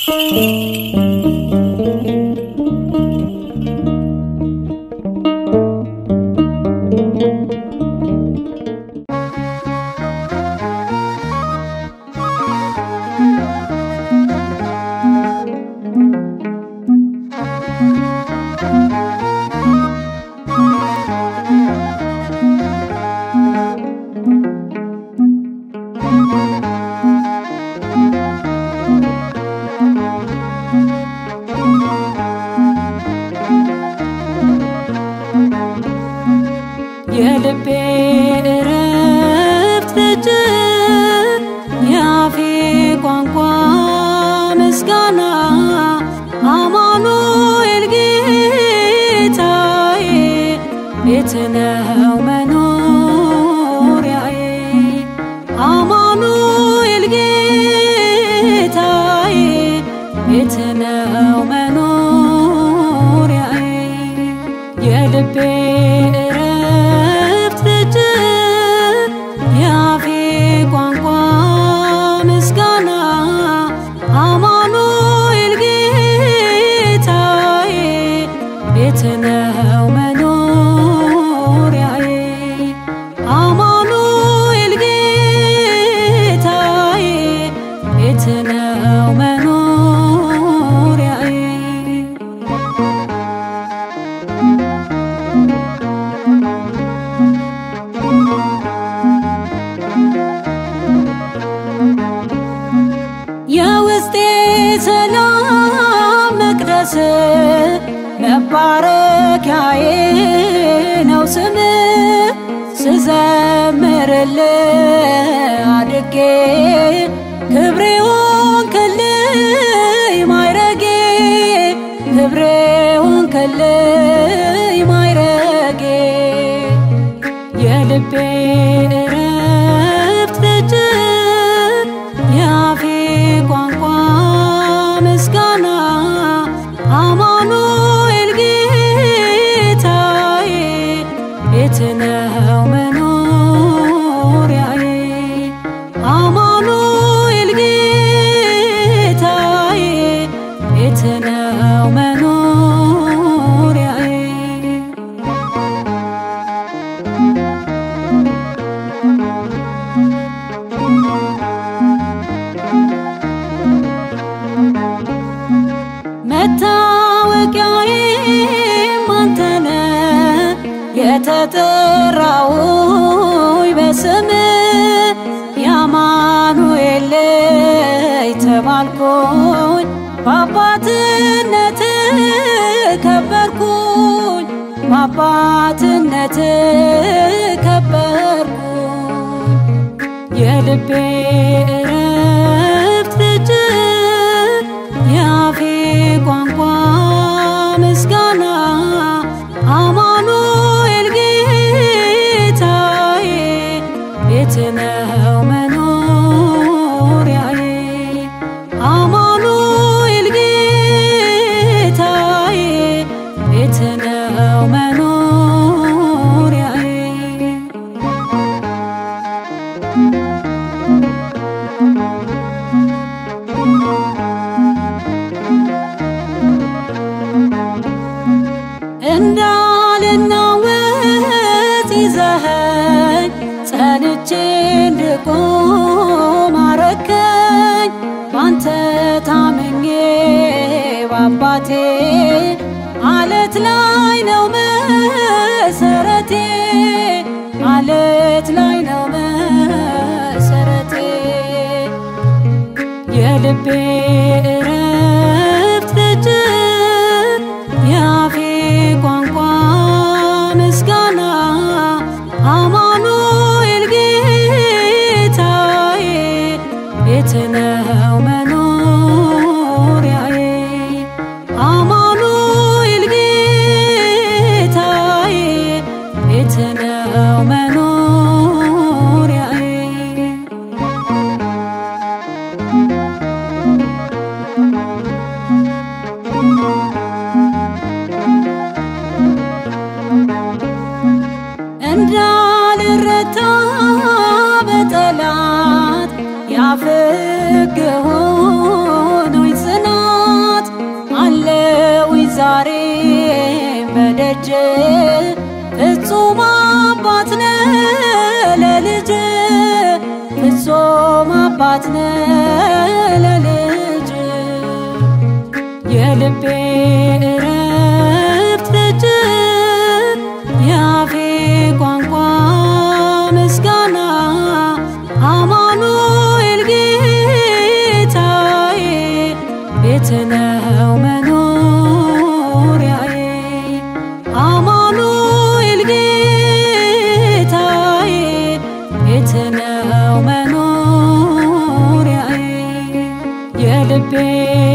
የልቤ እረፍት ደጅ የአፌ ቋንቋ ምስጋና አማኑኤል ጌታዬ ቤት ነው መኖሪያዬ አማኑኤል ጌታዬ ቤት ነው መኖሪያዬ የልቤ እረፍት ደጅ የአፌ ቋንቋ ምስጋና አማኑኤል ጌታዬ ቤት ነው መኖሪያዬ አማኑኤል ጌታዬ ቤት ነው መኖሪያዬ የውስጤ ሰላም መቅደስ መባረኪያዬ ነው ስም ስዘምርል አድጌ ክብሬ ሆንክልኝ ማይረጌ ክብሬ ሆንክልኝ ማይረጌ የልቤ እረፍት ደጅ የአፌ ቋንቋ ምስጋና አማኑኤል ጌታዬ ቤት ነው መኖሪያዬ አማኑኤል ጌታዬ ቤት ነው መኖሪያዬ መታወቂያዬም አንተነ የተጠራውኝ በስም የአማኑኤል ልጅ ተባልኩኝ በአባትነት ከበርኩኝ በአባትነት ከበርኩኝ የልቤ እረፍት ደጅ የአፌ ቋንቋ ምስጋና አማኑኤል ጌታዬ ቤት ነው መኖሪያዬ አማኑኤል ጌታዬ ቤት ነው መኖሪያዬ እንዳልናወጥ ይዘኸኝ ጸንቼ እንድቆም አረከኝ ባንተ ታምኜ ባባቴ አለት ላይ ነው መሰረቴ አለት ላይ ነው መሰረቴ የልቤ እረፍት ደጅ የአፌ ቋንቋ ምስጋና አማኑኤል ጌታዬ ቤት ነው መኖሪያዬ አማኑኤል ጌታዬ ቤት ነው መኖሪያዬ ለልጅ ፍጹም አባት ነ ለልጅ ፍጹም አባት ነ ለልጅ የልቤ እረፍት ደጅ የአፌ ቋንቋ ምስጋና አማኑኤል ጌታዬ ቤት ነው መኖሪያዬ አማኑኤል ጌታዬ ቤት ነው መኖሪያዬ የልቤ